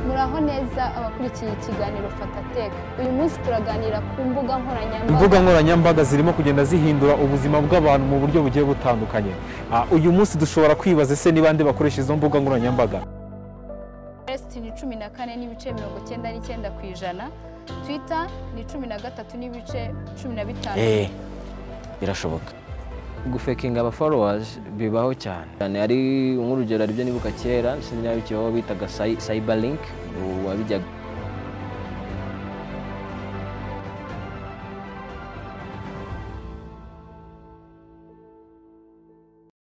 muraho neza abakurikiye ikiganiro fatateka uyu munsi turaganira ku mbuga nkoranyambaga imbuga nkoranyambaga zirimo kugenda zihindura ubuzima bw'abantu mu buryo bugiye butandukanye Ah, uyu munsi dushobora kwibaza se niba nde bakoresha izo mbuga nkoranyambaga resiti ni cumi na kane n'ibice mirongo icyenda n'icyenda ku ijana twita ni cumi na gatatu n'ibice cumi na bitanu eee birashoboka gufekinga aba followers bibaho cyane cyane ari nk'urugero aribyo nibuka kera sinzi niba bikibaho bitaga cyber link ubu wabijyaga